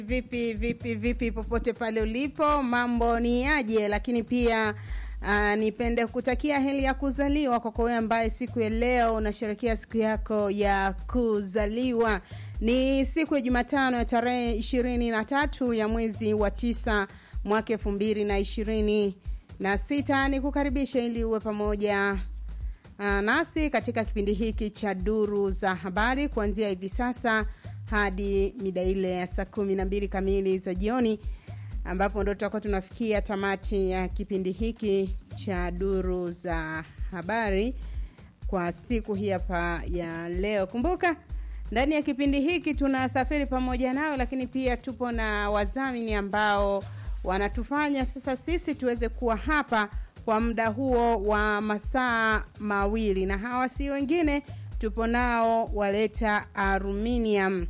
Vipi vipi vipi, popote pale ulipo, mambo ni aje? Lakini pia uh, nipende kutakia heri ya kuzaliwa kwako wewe ambaye siku ya leo unasherehekea siku yako ya kuzaliwa. Ni siku ya Jumatano ya tarehe ishirini na tatu ya mwezi wa tisa mwaka elfu mbili na ishirini na sita. Ni kukaribisha ili uwe pamoja uh, nasi katika kipindi hiki cha duru za habari kuanzia hivi sasa hadi mida ile ya saa kumi na mbili kamili za jioni ambapo ndo tutakuwa tunafikia tamati ya kipindi hiki cha duru za habari kwa siku hii hapa ya leo. Kumbuka ndani ya kipindi hiki tunasafiri pamoja nao, lakini pia tupo na wadhamini ambao wanatufanya sasa sisi tuweze kuwa hapa kwa muda huo wa masaa mawili, na hawa si wengine, tupo nao Waleta Aluminium.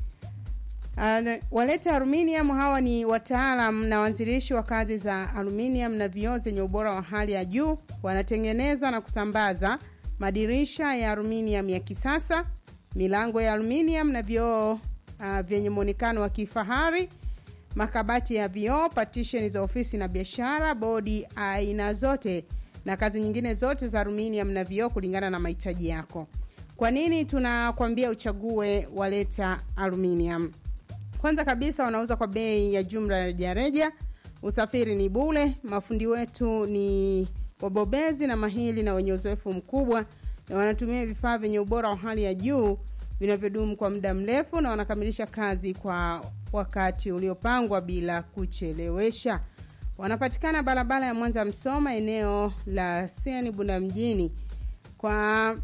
Uh, Waleta Aluminium hawa ni wataalam na waanzilishi wa kazi za aluminium na vioo zenye ubora wa hali ya juu. Wanatengeneza na kusambaza madirisha ya aluminium ya kisasa, milango ya aluminium na vioo uh, vyenye muonekano wa kifahari, makabati ya vioo, partition za ofisi na biashara, bodi aina zote na kazi nyingine zote za aluminium na vioo kulingana na mahitaji yako. Kwa nini tunakwambia uchague Waleta Aluminium? Kwanza kabisa wanauza kwa bei ya jumla ya rejareja, usafiri ni bule, mafundi wetu ni wabobezi na mahili na wenye uzoefu mkubwa, na wanatumia vifaa vyenye ubora wa hali ya juu vinavyodumu kwa muda mrefu, na wanakamilisha kazi kwa wakati uliopangwa bila kuchelewesha. Wanapatikana barabara ya Mwanza Msoma, eneo la Siani Bunda mjini. Kwa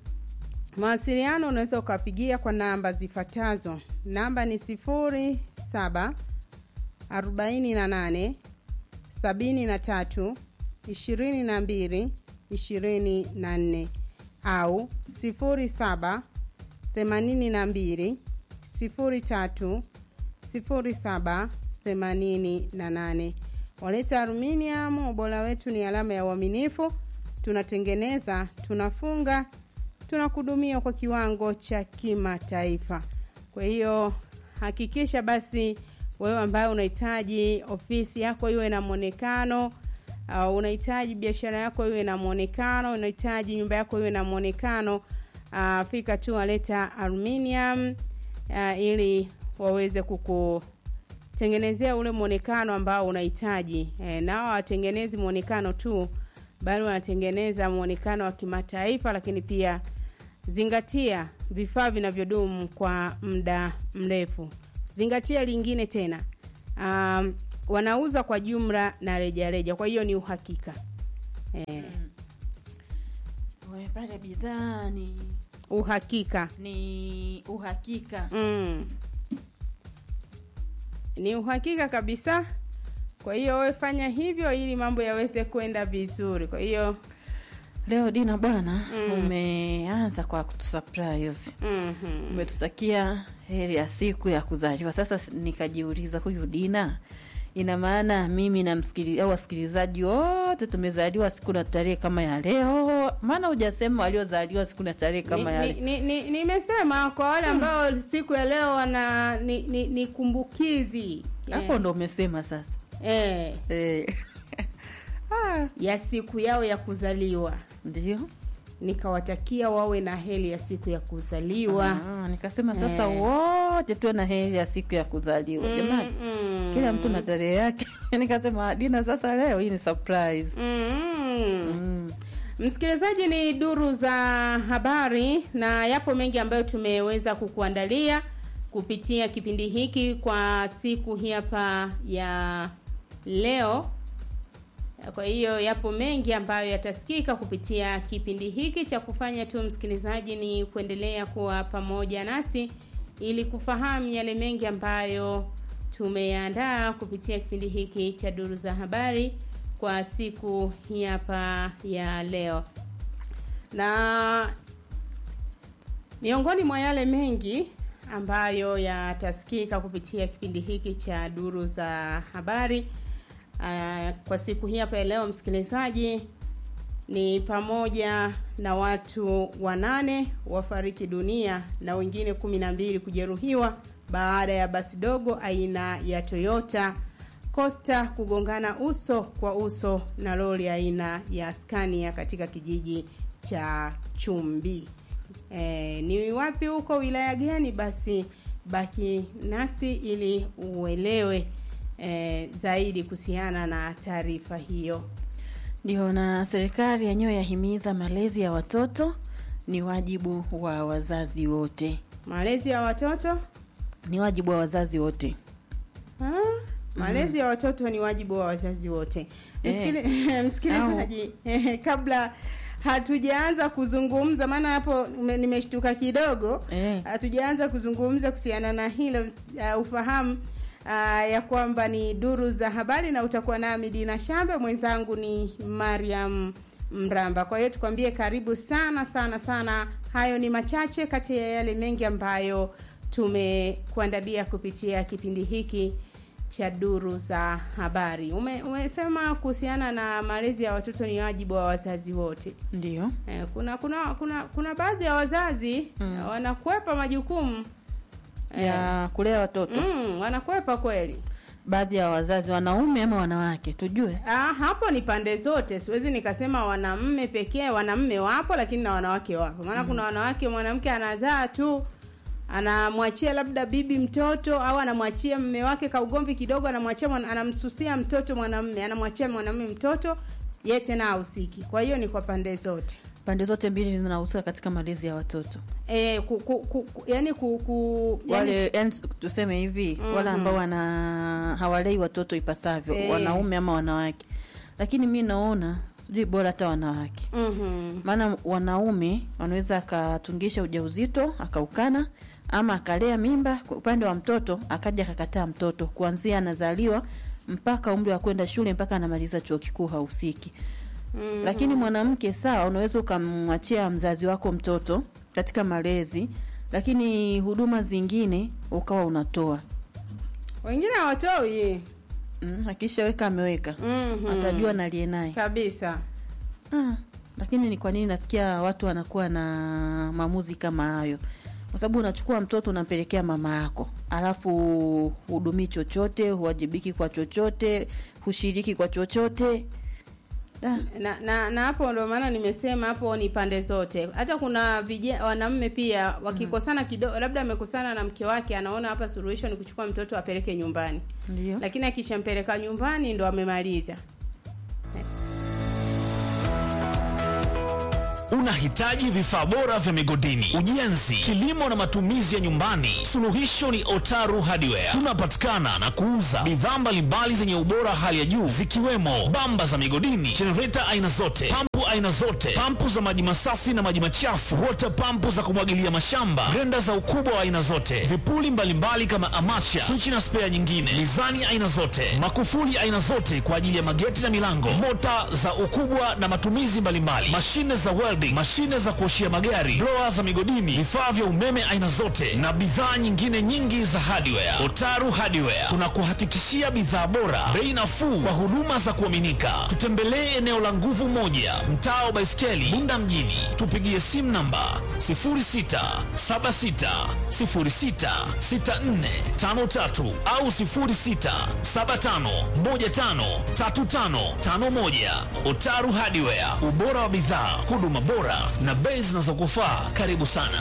mawasiliano unaweza ukawapigia kwa namba zifuatazo. Namba ni sifuri saba arobaini na nane sabini na tatu ishirini na mbili ishirini na nne au sifuri saba themanini na mbili sifuri tatu sifuri saba themanini na nane. Waleta Aluminium, ubora wetu ni alama ya uaminifu. Tunatengeneza, tunafunga, tunakudumia kwa kiwango cha kimataifa. Kwa hiyo hakikisha basi wewe ambaye unahitaji ofisi yako iwe na mwonekano uh, unahitaji biashara yako iwe na mwonekano, unahitaji nyumba yako iwe na mwonekano uh, fika tu Waleta Aluminium uh, ili waweze kukutengenezea ule mwonekano ambao unahitaji. E, nao watengenezi mwonekano tu, bali wanatengeneza mwonekano wa kimataifa, lakini pia zingatia vifaa vinavyodumu kwa muda mrefu. Zingatia lingine tena, um, wanauza kwa jumla na rejareja, kwa hiyo ni uhakika e, Pale bidhaa ni uhakika ni uhakika. mm. ni uhakika kabisa. Kwa hiyo wewe fanya hivyo ili mambo yaweze kwenda vizuri. Kwa hiyo Leo Dina bwana, Mm. umeanza kwa kutusurprise. mhm. Umetutakia heri ya siku ya kuzaliwa. Sasa nikajiuliza, huyu Dina ina maana mimi na msikili au wasikilizaji wote tumezaliwa siku na tarehe kama ya leo? Maana hujasema waliozaliwa siku na tarehe kama ya Ni- leo. ni- ni- nimesema kwa wale ambao siku ya leo wana ni, ni, ni kumbukizi Hapo eh, ndo umesema sasa. eh, Eh. Ah, ya siku yao ya kuzaliwa ndio. nikawatakia wawe na heri ya siku ya kuzaliwa Ah, nikasema sasa Eh. wote tuwe na heri ya siku ya kuzaliwa jamani. Mm, Kila mtu na tarehe yake. Nikasema Dina, sasa leo hii ni surprise. mm. Mm. Msikilizaji, ni duru za habari na yapo mengi ambayo tumeweza kukuandalia kupitia kipindi hiki kwa siku hii hapa ya leo. Kwa hiyo yapo mengi ambayo yatasikika kupitia kipindi hiki. Cha kufanya tu msikilizaji ni kuendelea kuwa pamoja nasi ili kufahamu yale mengi ambayo tumeandaa kupitia kipindi hiki cha duru za habari kwa siku hii hapa ya leo, na miongoni mwa yale mengi ambayo yatasikika kupitia kipindi hiki cha duru za habari uh, kwa siku hii hapa ya leo msikilizaji, ni pamoja na watu wanane wafariki dunia na wengine kumi na mbili kujeruhiwa baada ya basi dogo aina ya Toyota Costa kugongana uso kwa uso na lori aina ya Scania katika kijiji cha Chumbi. E, ni wapi huko wilaya gani? Basi baki nasi ili uelewe e, zaidi kuhusiana na taarifa hiyo. Ndio, na serikali yenyewe yahimiza malezi ya watoto ni wajibu wa wazazi wote, Malezi ya watoto ni wajibu wa wazazi wote. Ah, malezi ya watoto ni wajibu wa wazazi wote. Eh. Msikili- Msikilizaji, kabla hatujaanza kuzungumza, maana hapo ume- nimeshtuka kidogo Eh. hatujaanza kuzungumza kuhusiana na hilo uh, ufahamu uh, ya kwamba ni duru za habari na utakuwa nami Dina Shambe, mwenzangu ni Mariam Mramba. Kwa hiyo tukwambie karibu sana sana sana. Hayo ni machache kati ya yale mengi ambayo tumekuandalia kupitia kipindi hiki cha duru za habari. Ume, umesema kuhusiana na malezi ya watoto ni wajibu wa wazazi wote. Ndio, Eh, kuna kuna kuna kuna baadhi ya wazazi Mm. eh, wanakwepa majukumu eh, ya kulea watoto mm, wanakwepa kweli. baadhi ya wazazi wanaume ama wanawake, tujue Ah, hapo ni pande zote, siwezi nikasema wanamme pekee. Wanamme wapo, lakini na wanawake wapo, maana kuna wanawake, mwanamke anazaa tu anamwachia labda bibi mtoto au anamwachia mme wake kaugomvi kidogo, anamwachia mwana- anamsusia mtoto mwanamme, anamwachia mwanamme mtoto, ye tena ahusiki. Kwa hiyo ni kwa pande zote. pande zote mbili zinahusika katika malezi ya watoto. E, ku, ku, ku, ku, yani ku, ku yani, Wale yani, tuseme hivi Mhm. wale ambao wana hawalei watoto ipasavyo, Eh. wanaume ama wanawake, lakini mi naona sijui bora hata wanawake mhm. maana wanaume wanaweza akatungisha ujauzito akaukana ama akalea mimba kwa upande wa mtoto akaja akakataa mtoto kuanzia anazaliwa mpaka umri wa kwenda shule mpaka anamaliza chuo kikuu hahusiki Mhm. lakini mwanamke sawa unaweza ukamwachia mzazi wako mtoto katika malezi lakini huduma zingine ukawa unatoa wengine hawatoi mm, akishaweka ameweka Mhm. atajua nalie naye kabisa Ah, lakini ni kwa nini nafikia watu wanakuwa na maamuzi kama hayo? Kwa sababu unachukua mtoto unampelekea mama yako, alafu hudumii chochote, huwajibiki kwa chochote, hushiriki kwa chochote. Da, na na na hapo ndo maana nimesema hapo ni pande zote. Hata kuna vijana wanaume pia wakikosana kidogo, labda amekosana na mke wake, anaona hapa suluhisho ni kuchukua mtoto apeleke nyumbani, ndio lakini akishampeleka nyumbani ndo amemaliza. Unahitaji vifaa bora vya migodini, ujenzi, kilimo na matumizi ya nyumbani? Suluhisho ni Otaru Hardware. Tunapatikana na kuuza bidhaa mbalimbali zenye ubora hali ya juu zikiwemo bamba za migodini, jenereta aina zote, pampu aina zote, pampu za maji masafi na maji machafu, water pampu za kumwagilia mashamba, grenda za ukubwa wa aina zote, vipuli mbalimbali kama amacha, swichi na spea nyingine, mizani aina zote, makufuli aina zote kwa ajili ya mageti na milango, mota za ukubwa na matumizi mbalimbali, mashine za welding, mashine za kuoshia magari, blower za migodini, vifaa vya umeme aina zote na bidhaa nyingine nyingi za hardware. Otaru Hardware tunakuhakikishia bidhaa bora, bei nafuu kwa huduma za kuaminika. Tutembelee eneo la nguvu moja, mtaa wa Baiskeli, Bunda mjini. Tupigie simu namba 0676066453 au 0675153551. Otaru Hardware, ubora wa bidhaa, huduma bora na bei zinazokufaa. Karibu sana.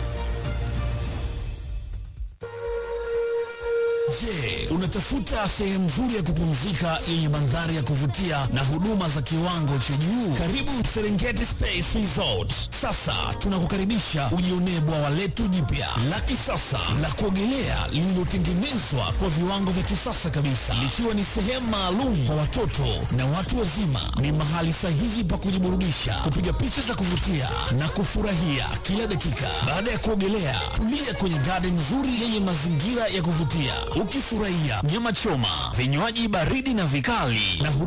Je, unatafuta sehemu nzuri ya kupumzika yenye mandhari ya kuvutia na huduma za kiwango cha juu? Karibu Serengeti Space Resort. Sasa tunakukaribisha ujionee bwawa letu jipya la kisasa la kuogelea lililotengenezwa kwa viwango vya kisasa kabisa, likiwa ni sehemu maalum kwa watoto na watu wazima. Ni mahali sahihi pa kujiburudisha, kupiga picha za kuvutia na kufurahia kila dakika. Baada ya kuogelea, tulia kwenye garden nzuri yenye mazingira ya kuvutia, ukifurahia nyama choma, vinywaji baridi na vikali na huduma